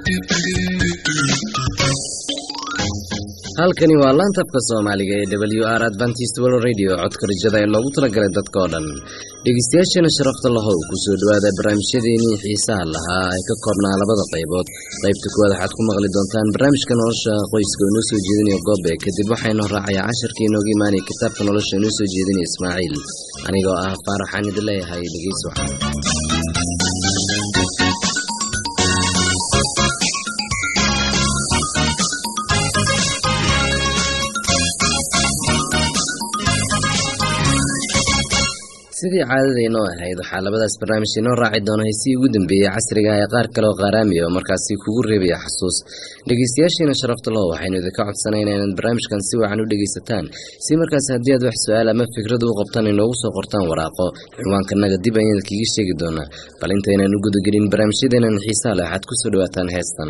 halkani waa laanta afka soomaaliga ee w r adventist world radio codka rajada ee loogu talagalay dadka oo dhan dhegeystayaasheena sharafta lahow kusoo dhowaada barnaamijyadeenii xiisaha lahaa ay ka koobnaa labada qaybood qaybta kuwaad waxaad ku maqli doontaan barnaamijka nolosha qoyska oo inoo soo jeedinaya goobe kadib waxaynoo raacayaa casharkii inooga imaanaya kitaabka nolosha inoo soo jeedinaya ismaaciil anigoo ah faaraxaan idin leeyahay dhegeys wacan sidii caadada inoo ahayd waxaa labadaas barnaamij inoo raaci doona heysii ugu dambeeyey casriga ee qaar kale oo qaaraamiya oo markaasi kugu reebaya xasuus dhegeystayaashiina sharafta laho waxaynu idinka codsanayna inaad barnaamijkan si wacan u dhegeysataan si markaas haddii aad wax su-aal ama fikrada u qabtaan inoogu soo qortaan waraaqo cinwaankanaga dib ayaan idinkaga sheegi doonaa bal intaynaan u gudagelin barnaamijyadeenan xiisaa leh waxaad kusoo dhawaataan heestan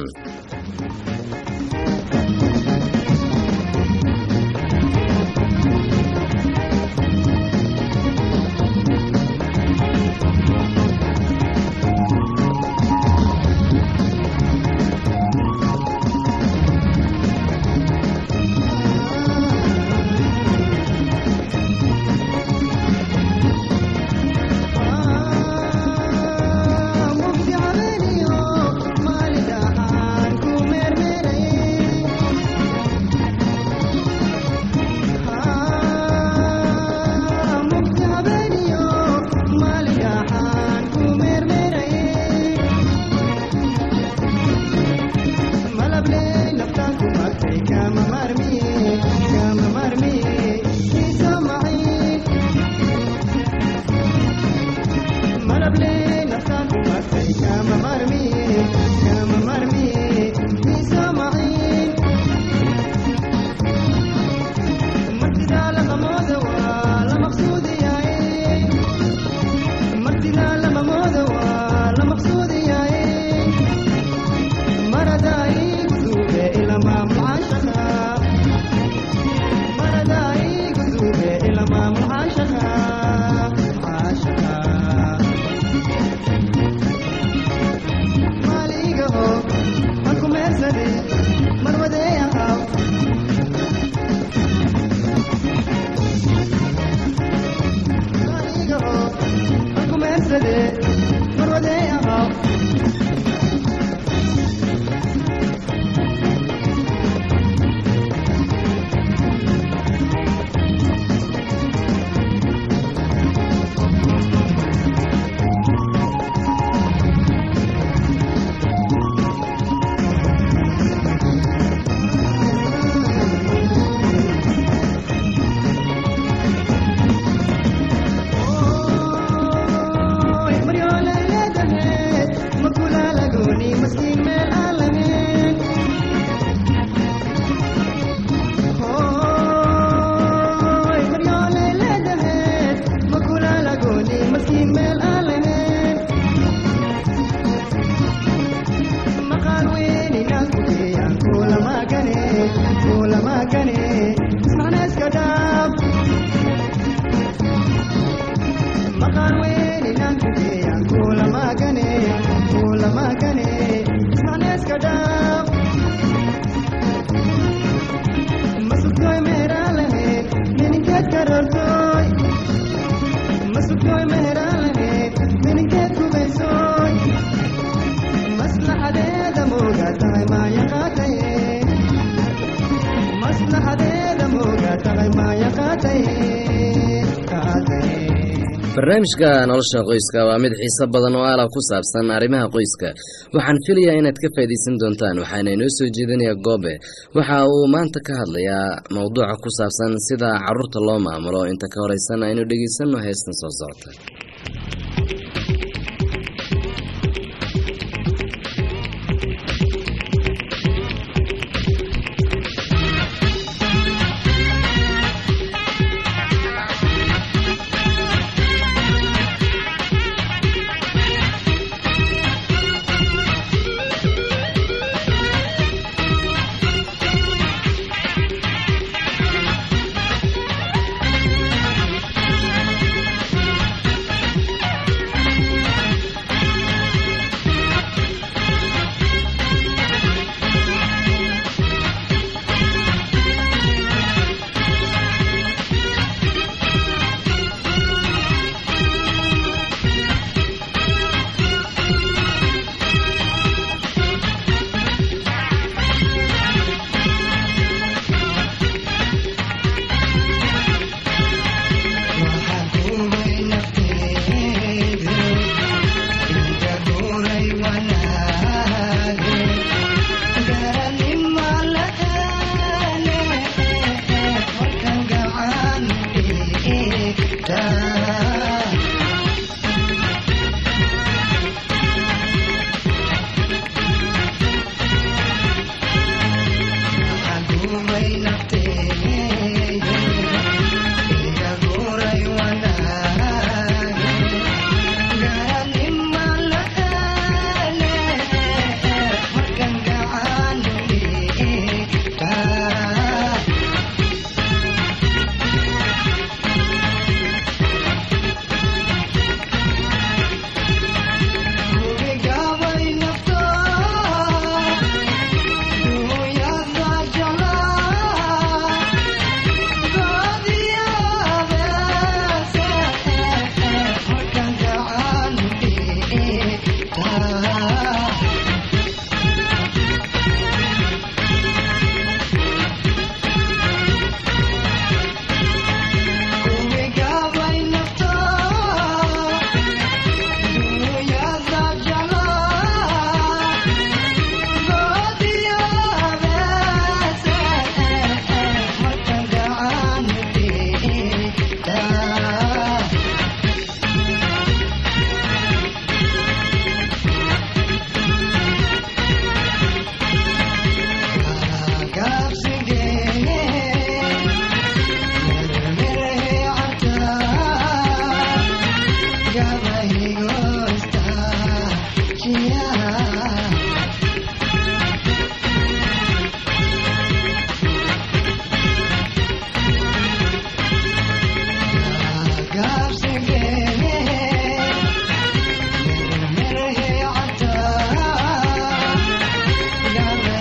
barnaamijka nolosha qoyska waa mid xiiso badan oo aala ku saabsan arrimaha qoyska waxaan filayaa inaad ka faa'iidaysan doontaan waxaana inoo soo jeedinayaa goobe waxa uu maanta ka hadlayaa mowduuca ku saabsan sida caruurta loo maamulo inta ka horeysan aynu dhegeysanno heestan soo socota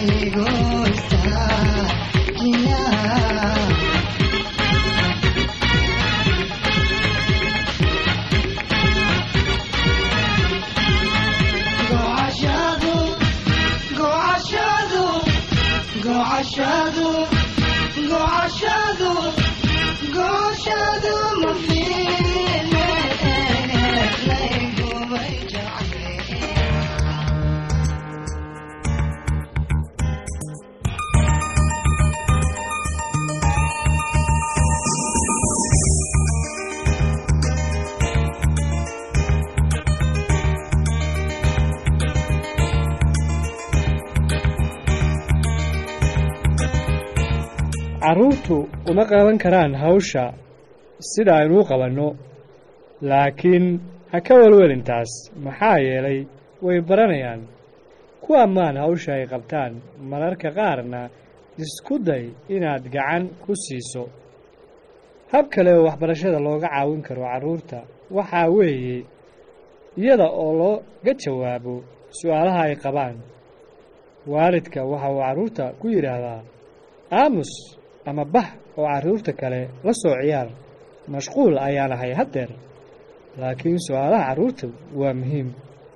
carruurtu uma qaban karaan hawsha sida aynuu qabanno laakiin ha ka welwelintaas maxaa yeelay way baranayaan ku ammaan hawsha ay qabtaan mararka qaarna isku day inaad gacan ku siiso hab kale oo waxbarashada looga caawin karo carruurta waxaa weeye iyada oo looga jawaabo su'aalaha ay qabaan waalidka waxa uu carruurta ku yidhaahdaa aamus ama bax oo carruurta kale la soo ciyaar mashquul ayaan ahay haddeer laakiin su'aalaha carruurta waa muhiim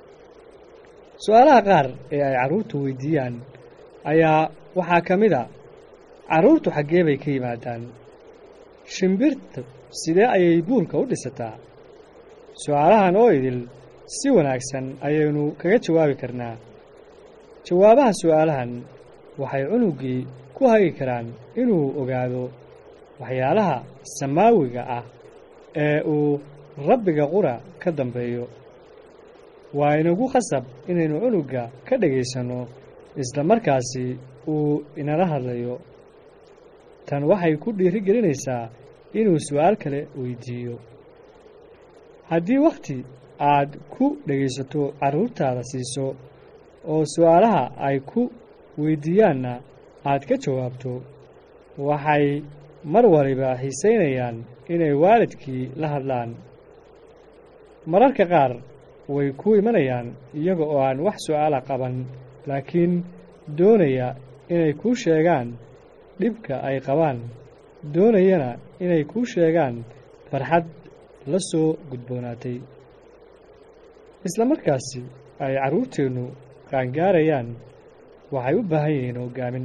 su'aalaha qaar ee ay carruurtu weydiiyaan ayaa waxaa ka mid a carruurtu xaggee bay ka yimaadaan shimbirta sidee ayay buulka u dhisataa su'aalahan oo idil si wanaagsan ayaynu kaga jawaabi karnaa jawaabaha su'aalahan waxay cunuggii ku hagi karaan inuu ogaado waxyaalaha samaawiga ah ee uu rabbiga qura ka dambeeyo waa inagu khasab inaynu cunugga ka dhegaysanno isla markaasi uu inala hadlayo tan waxay ku dhiiri gelinaysaa inuu su'aal kale weydiiyo haddii wakhti aad ku dhegaysato carruurtaada siiso oo su'aalaha ay ku weydiiyaanna aad ka jawaabto waxay mar waliba xiisaynayaan inay waalidkii la hadlaan mararka qaar way ku imanayaan iyaga oo aan wax su'aala qaban laakiin doonaya inay kuu sheegaan dhibka ay qabaan doonayana inay kuu sheegaan farxad la soo gudboonaatay isla markaasi ay carruurteennu qaangaarayaan waxay u baahan yihiin hoggaamin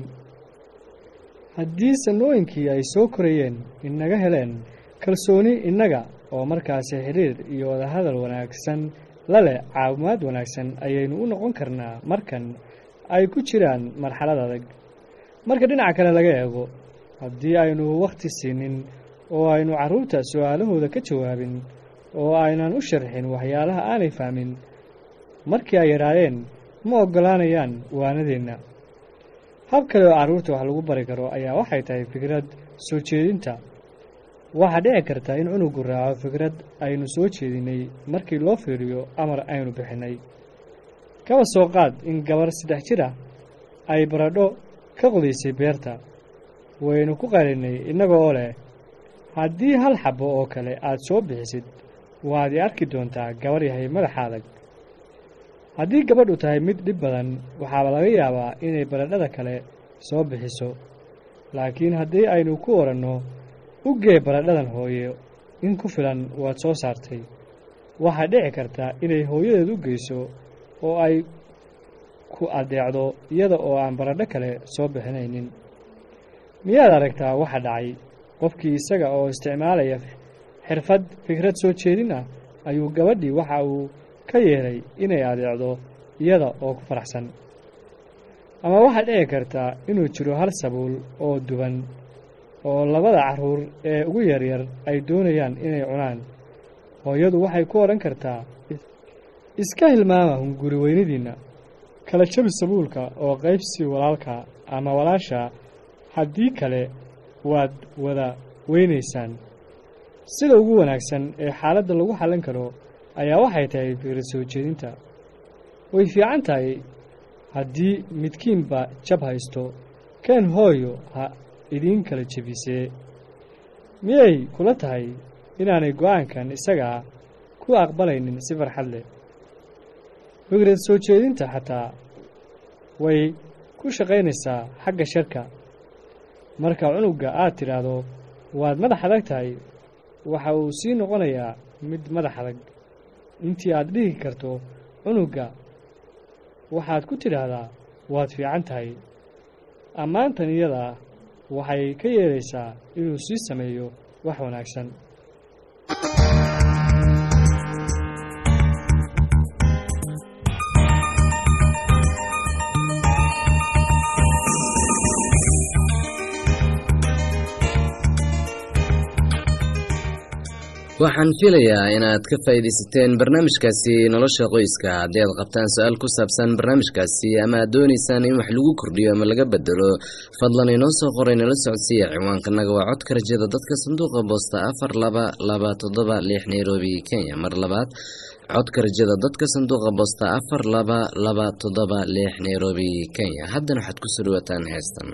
haddii sanooyinkii ay soo korayeen inaga heleen kalsooni innaga oo markaasi xidhiir iyo wadahadal wanaagsan la leh caawimaad wanaagsan ayaynu u noqon karnaa markan ay ku jiraan marxalad adag marka dhinaca kale laga eego haddii aynu wakhti siinin oo aynu carruurta su'aalahooda ka jawaabin oo aynan u sharxin waxyaalaha aanay fahmin markii ay yadhaadeen ma oggolaanayaan waanadeenna hab kale oo carruurta wax lagu bari karo ayaa waxay tahay fikrad soo jeedinta waxaa dhici karta in cunugu raaco fikrad aynu soo jeedinnay markii loo fiiriyo amar aynu bixinnay kaba soo qaad in gabar saddex jir ah ay baradho ka qudaysay beerta waynu ku qalinnay innaga oo leh haddii hal xabbo oo kale aad soo bixisid waad i arki doontaa gabar yahay madaxa adag haddii gabadhu tahay mid dhib badan waxaaba laga yaabaa inay baradhada kale soo bixiso laakiin haddii aynu ku odhanno u gee baradhadan hooyo in ku filan waad soo saartay waxaa dhici karta inay hooyadeed u geyso oo ay ku addeecdo iyada oo aan baradho kale soo bixinaynin miyaad aragtaa waxa dhacay qofkii isaga oo isticmaalaya xirfad fikrad soo jeedin ah ayuu gabadhii waxa uu ka yeelay inay adeecdo iyada oo ku faraxsan ama waxaa dhici kartaa inuu jiro hal sabuul oo duban oo labada carruur ee ugu yaryar ay doonayaan inay cunaan hooyadu waxay ku odhan kartaa iska hilmaama hunguri weynadiinna kala jabi sabuulka oo qaybsi walaalka ama walaasha haddii kale waad wada weynaysaan sida ugu wanaagsan ee xaaladda lagu xallin karo ayaa waxay tahay fikrad soo jeedinta way fiican tahay haddii midkiinba jab haysto keen hooyo ha idiin kala jebisee miyay kula tahay inaanay go'aankan isagaa ku aqbalaynin si farxad leh fikrad soo jeedinta xataa way ku ku shaqaynaysaa xagga sharka marka cunugga aad tidhaahdo waad madax adag tahay waxa uu sii noqonayaa mid madax adag intii aad dhihi karto cunugga waxaad ku tidhaahdaa waad fiican tahay ammaantan iyada ah waxay ka yeelaysaa inuu sii sameeyo wax wanaagsan waxaan filayaa inaad ka faa'iidaysateen barnaamijkaasi nolosha qoyska haddii aad qabtaan su-aal ku saabsan barnaamijkaasi ama aad doonaysaan in wax lagu kordhiyo ama laga bedelo fadlan inoo soo qoray nala socodsiiya ciwaankanaga waa codka rajada dadka sanduuqa boosta afar laba laba toddoba lix nairobi kenya mar labaad codka rajada dadka sanduuqa boosta afar laba laba toddoba lix nairobi kenya haddana waxaad kusoo dhawaataan heestan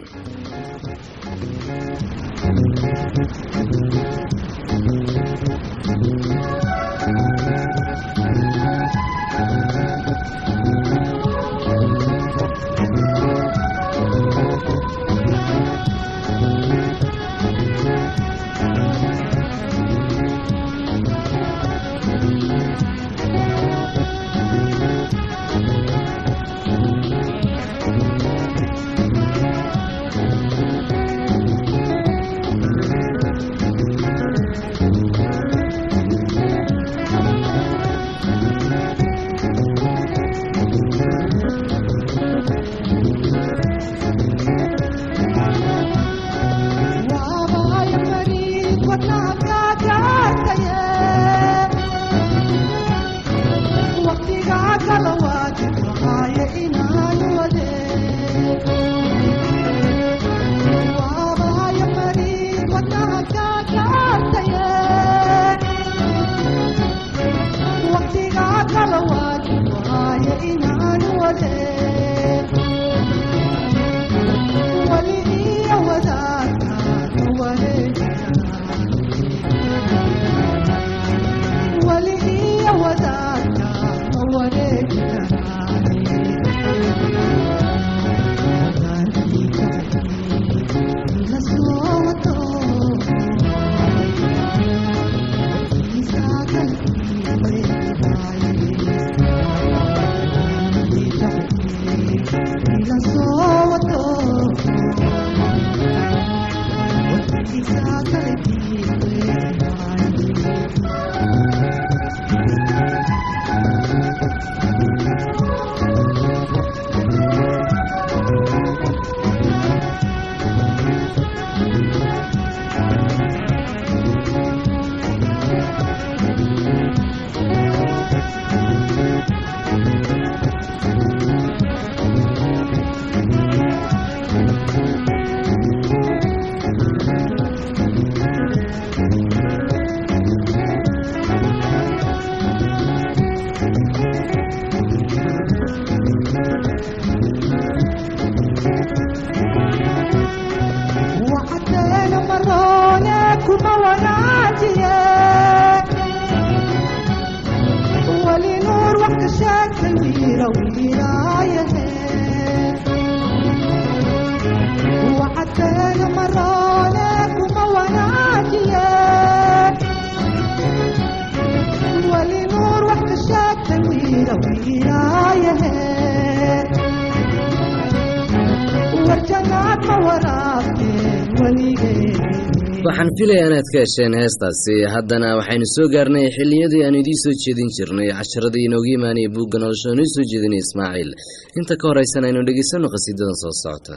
waxaan filayaa inaad ka hesheen heestaasi haddana waxaynu soo gaarnay xilliyadii aan idiin soo jeedin jirnay casharadii inooga imaanaya buugga nolosha oo inoo soo jeedinaya ismaaciil inta ka horaysan aynu dhegeysanno qhasiidadan soo socota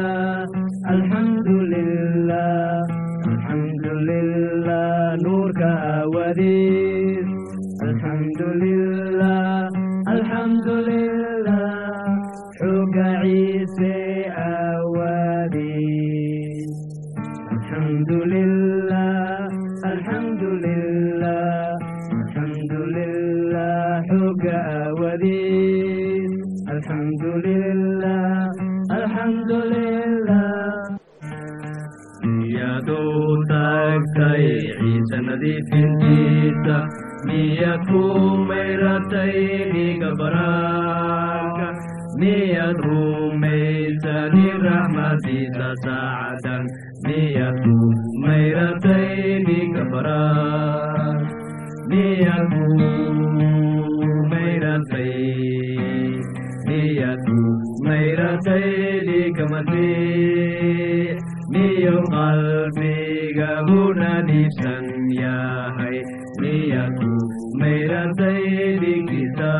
alxamdulilah alxamdulilah nuurka aawadiis alxamdulilah alxamdulilah xooga ciise aawadiis alxamdulilah alxamdulilah alxamdulilah xooga aawadiis alxamdulilah alxamdulilah miyaad u taagtay ciise nadiifintiisa miyaad ku mayratay dhiiga baraarka miyaad rumaysani raxmadiisa saacadan miyaad ku mayratay dhiiga baraar miyaad ku mayratay miyaad ku mayratay dhiiga masiix miyo qalbiga huna dhiibsan yahay miyaad ku mayratay dhigiisa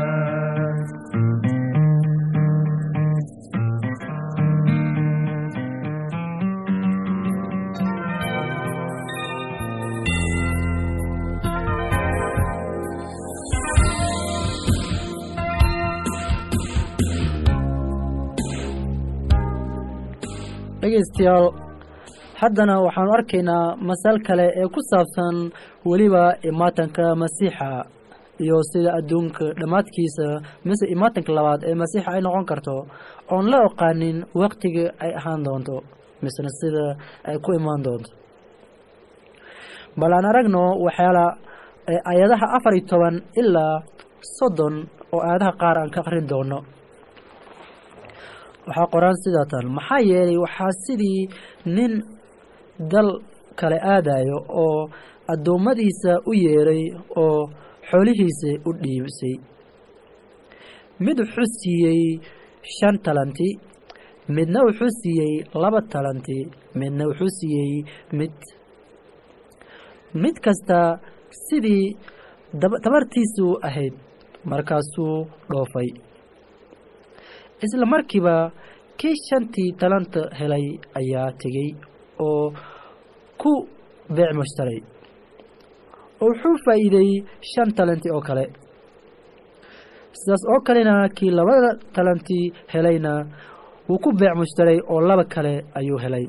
dhegaystayaal haddana waxaanu arkaynaa masal kale ee ku saabsan weliba imaatanka masiixa iyo sida adduunka dhammaadkiisa mise imaatanka labaad ee masiixa ay noqon karto oon la oqaanin waktiga ay ahaan doonto misena sida ay ku imaan doonto bal aan aragno waxyaala ayadaha afar iyo toban ilaa soddon oo aayadaha qaar aan ka aqrin doono waxaa qoraan sidaa tan maxaa yeelay waxaa sidii nin dal kale aadayo oo addoommadiisa u yeeray oo xoolihiisa u dhiibsay mid wuxuu siiyey shan talanti midna wuxuu siiyey laba talanti midna wuxuu siiyey mid mid kasta sidii tabartiisu ahayd markaasuu dhoofay isla markiiba kii shantii talanta helay ayaa tegey oo ku beec mushtaray oo wuxuu faa'iideeyey shan talanti oo kale sidaas oo kalena kii labada talantii helayna wuu ku beec mushtaray oo laba kale ayuu helay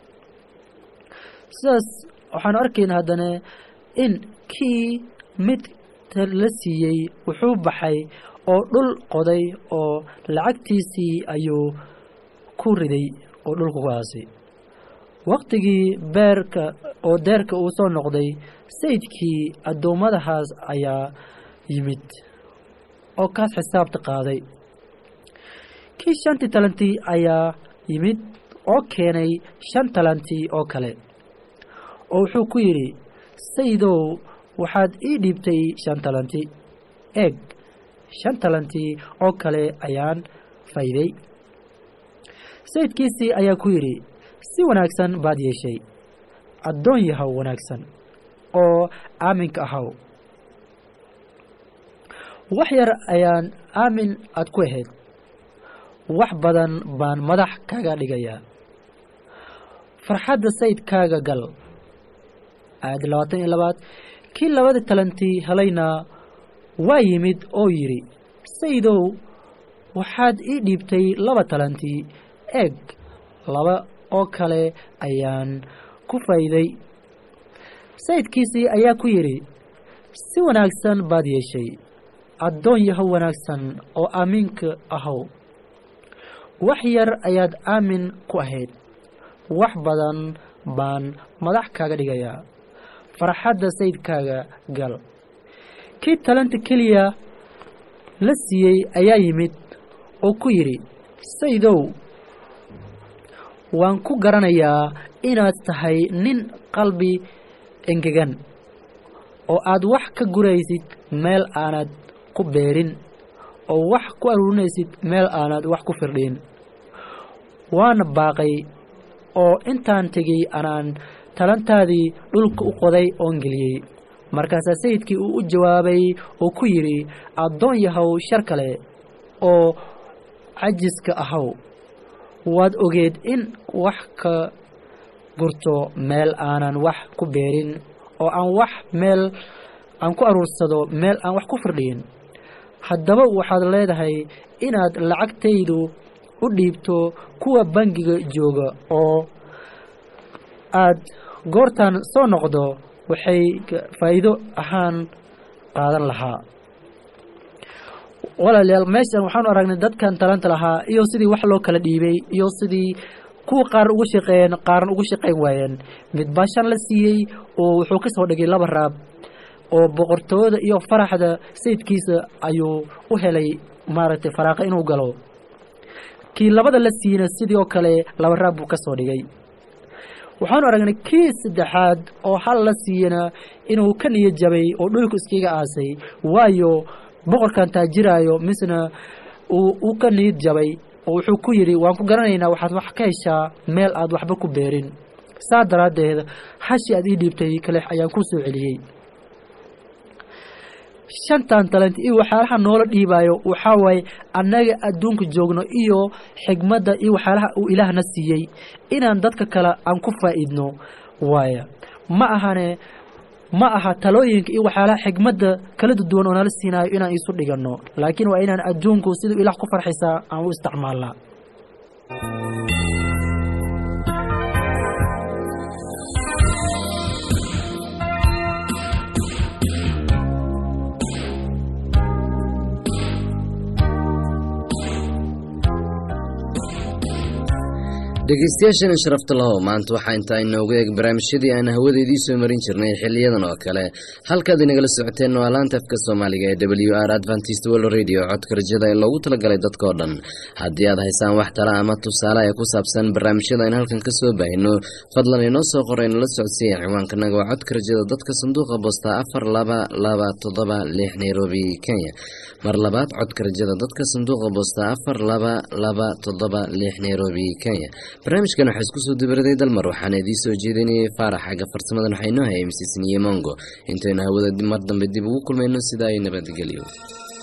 sidaas waxaanu arkaynaa haddana in kii mid la siiyey wuxuu baxay oo dhul qoday oo lacagtiisii ayuu ku riday oo dhulka ku aasay waktigii beerka oo deerka uu soo noqday sayidkii addoommadahaas ayaa yimid oo kaas xisaabta qaaday kii shantii talantii ayaa yimid oo keenay shan talantii oo kale oo wuxuu ku yidhi sayidow waxaad ii dhiibtay shan talanti eeg shan talantii oo kale ayaan fayday sayidkiisii ayaa ku yidhi si wanaagsan baad yeeshay addoon yahow wanaagsan oo aaminka ahaw wax yar ayaan aamin aad ku ahayd wax badan baan madax kaaga dhigayaa farxadda sayidkaaga gal aayadda labaatan iyo labaad kii labada talantii helayna waa yimid oo yidhi sayidow waxaad ii dhiibtay laba talantii eeg laba oo kale ayaan ku fayday sayidkiisii ayaa ku yidhi si wanaagsan baad yeeshay addoon yahow wanaagsan oo aamiinka ahow wax yar ayaad aamin ku ahayd wax badan baan madax kaaga dhigayaa farxadda sayidkaaga gal kii talanta keliya la siiyey ayaa yimid oo ku yidhi sayidow waan ku garanayaa inaad tahay nin qalbi engegan oo aad wax ka guraysid meel aanad ku beerin oo wax ku aruurinaysid meel aanad wax ku firdhin waana baaqay oo intaan tegey anaan talantaadii dhulka u qoday oon geliyey markaasaa sayidkii uu u jawaabay oo ku yidhi addoon yahow shar kale oo cajiska ahaw waad ogeed in wax ka gurto meel aanan wax ku beerin oo aan wax meel aan ku aruursado meel aan wax ku firdhiyin haddaba waxaad leedahay inaad lacagtaydu u dhiibto kuwa bangiga jooga oo aad goortan soo noqdo waxay faa'iido ahaan qaadan lahaa walaalayaal meeshan waxaanu aragnay dadkan talanta lahaa iyo sidii wax loo kala dhiibay iyo sidii kuwa qaar ugu shaqeeyeen qaarna ugu shaqayn waayeen mid baa shan la siiyey oo wuxuu ka soo dhigay laba raab oo boqortooyada iyo faraxda sayidkiisa ayuu u helay maaragtay faraaqa inuu galo kii labada la siiyeyna sidii oo kale laba raab buu ka soo dhigay waxaanu aragnay kii saddexaad oo hal la siiyana inuu ka niya jabay oo dhulku iskiga aasay waayo boqorkan taajiraayo misna uu ka niyad jabay oo wuxuu ku yidhi waan ku garanaynaa waxaad wax ka heshaa meel aad waxba ku beerin saa daraaddeed hashi aad ii dhiibtay kale ayaan ku soo celiyey shantan talent iyo waxyaalaha noola dhiibaayo waxaa waaye annaga adduunka joogno iyo xigmadda iyo waxyaalaha uu ilaahna siiyey inaan dadka kale aan ku faa'iidno waaya ma ahane ma aha talooyinka iyo waxyaalaha xigmadda kala duwan oo nala siinaayo inaan isu dhiganno laakiin waa inaan adduunku siduu ilaah ku farxisaa aan u isticmaalnaa dhegeystayaashana sharafta lahow maanta waxaa intaa inooga eeg barnaamijyadii aan hawadeedii soo marin jirnay xiliyadan oo kale halkaad inagala socoteen waa laanta afka soomaaliga ee w r adventist world radio codka rajada ee loogu talagalay dadkao dhan haddii aad haysaan wax tala ama tusaale ee ku saabsan barnaamijyada aynu halkan ka soo baahino fadlan inoo soo qoray nala socodsiiya ciwaankanaga waa codka rajada dadka sanduuqa boosta afar laba laba toddoba lix nairobi kenya mar labaad codka rajada dadka sanduuqa boosta afar laba laba toddoba lix nairobi kenya barnaamijkan waxaa isku soo dibaraday dalmar waxaana idiin soo jeedinayay faarax xagga farsamadan waxaa inoo hayay msisniye mongo intaynu hawada mar dambe dib ugu kulmayno sidaa ay nabadgelyo